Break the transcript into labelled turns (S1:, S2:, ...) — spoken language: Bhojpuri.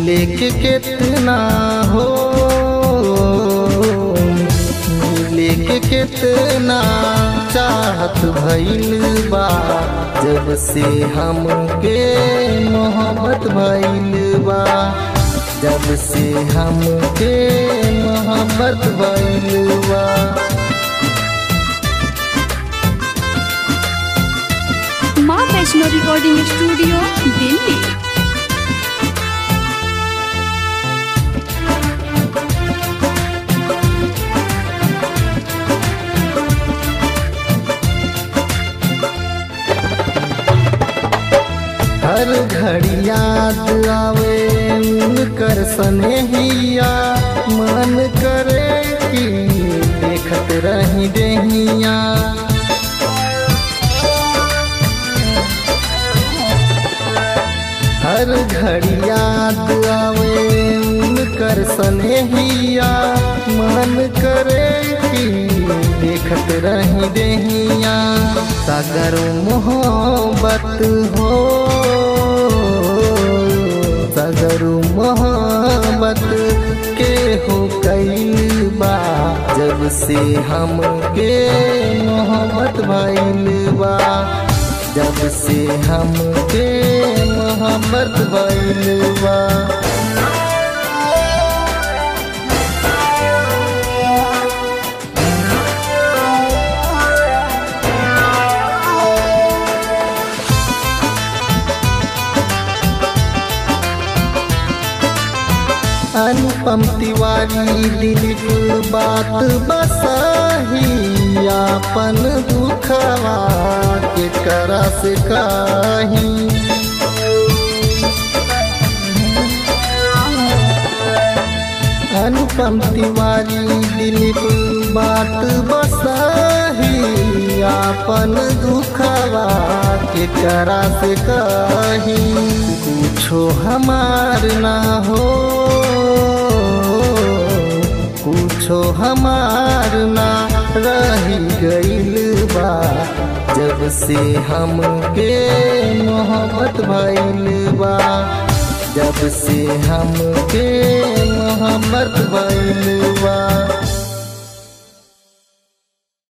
S1: मिले के कितना हो मिले के कितना चाहत भइल बा जब से हमके मोहब्बत भइल बा जब से हमके मोहब्बत भइल बा
S2: माँ वैष्णो रिकॉर्डिंग स्टूडियो दिल्ली
S1: हर घड़ी याद आवे उनकर स्नेहिया मन करे कि देखत रही देहिया हर घड़ी याद आवे उनकर स्नेहिया मन करे कि देखत रही देहिया सागर मोहब्बत हो सागर मोहब्बत के हो कैल बा जब से हमके मोहब्बत भइल बा जब से हमके मोहब्बत भइल बा अनुपम तिवारी दिलीप बात बसाही अपन दुखवा के करा से काही अनुपम तिवारी दिलीप बात बसाही अपन दुखवा के करा से काही कुछो हमार ना हो कुछो हमार ना रही गइल बा जब से हमके मोहब्बत भइल बा जब से हमके मोहब्बत भइल बा